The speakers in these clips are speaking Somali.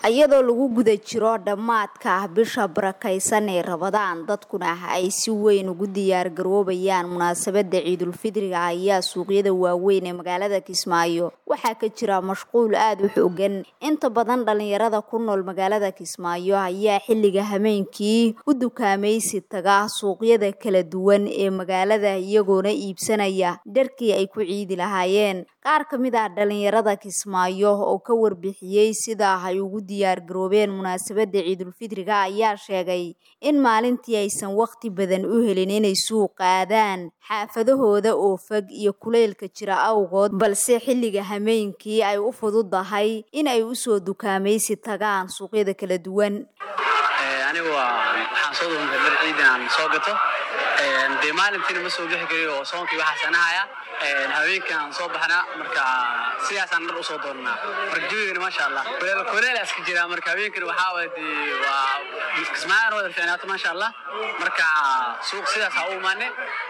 iyadoo lagu guda jiro dhammaadka bisha barakaysan ee rabadaan dadkuna ay si weyn ugu diyaargaroobayaan munaasabada ciidulfidriga ayaa suuqyada waaweyn ee magaalada kismaayo waxaa ka jira mashquul aada u xoogan inta badan dhalinyarada ku nool magaalada kismaayo ayaa xilliga hameenkii u dukaamaysi taga suuqyada kala duwan ee magaalada iyagoona iibsanaya dharkii ay ku ciidi lahaayeen qaar ka mid ah dhalinyarada kismaayo oo ka warbixiyey sida ay ugu diyaargaroobeen munaasabada ciidulfidriga ayaa sheegay in maalintii aysan waqti badan u helin inay suuq qaadaan xaafadahooda oo fog iyo kuleylka jira awgood balse xilliga hameenkii ay u fududahay in ay usoo dukaamaysi tagaan suuqyada kala duwan anigu waxaan soo duuntay dhar ciidan aan soo gato dee maalintiina ma soo bixi kari oo soonkii waxaa sanahaya haweenkii aan soo baxnaa marka sidaasaan dhar usoo doonnaa marka jawigeena maasha allah kuleelaas ka jira marka haweenkina waxaa waye dee waa kismaayaan wada fiicnaato maasha allah marka suuq sidaas ha u imaane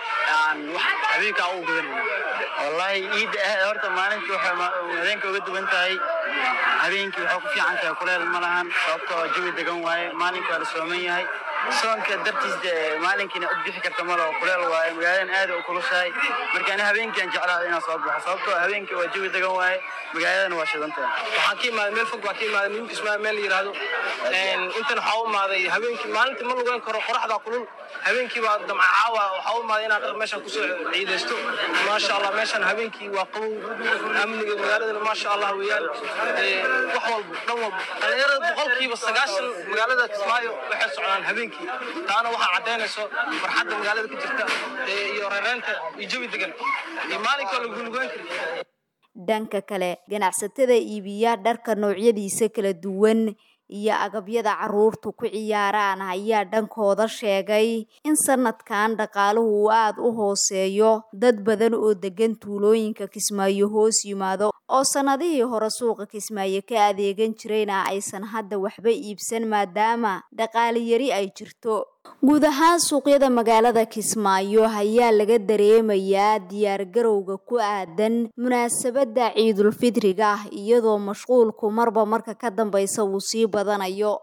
haweenka ugu gadanayna wallahi ciidda horta maalintii waxay habeenka uga duwan tahay habeenkii waxay ku fiican tahay kuleel ma lahan sababtoo jawi degan waaye maalinka waa la sooman yahay soonka dartiis dee maalinkiina ud bixi karta malo kuleel waaye magaaladan aad u kulushahay marka ani habeenkiiaan jeclaada inaan soo baxo sababtoo habeenkii waa jawi degan waaye magaaladana waa shidantahay waxaan ka imaaday meel fog baa ka imaaday midinka ismaa meel la yidhaahdo intan waxaa u imaaday habeenkii maalintii ma lugeyn karo qoraxdaa kulul habeenkii baa damca caawa waxaa u imaaday inaan dhar meeshan kusoo ciidaysto maasha allah meeshan habeenkii waa qabow amniga magaaladana maasha allah weeyaan wax walba dhan walba dhalinyarada boqolkiiba sagaashan magaalada kismaayo waxay socdaan habeenkii taana waxaa caddaynayso farxadda magaalada ka jirta iyo reereynta iyo jawi degan iyo maalinka lagu lugeyn kari dhanka kale ganacsatada iibiya dharka noocyadiisa kala duwan iyo agabyada caruurtu ku ciyaaraan ayaa dhankooda sheegay in sanadkan dhaqaaluhu uu aada u hooseeyo dad badan oo degan tuulooyinka kismaayo hoos yimaado oo sannadihii hore suuqa kismaayo ka adeegan jirayna aysan hadda waxba iibsan maadaama dhaqaaliyari ay jirto guud ahaan suuqyada magaalada kismaayo ayaa laga dareemayaa diyaargarowga ku aadan munaasabada ciidulfidriga iyadoo mashquulku marba marka ka dambeysa uu sii badanayo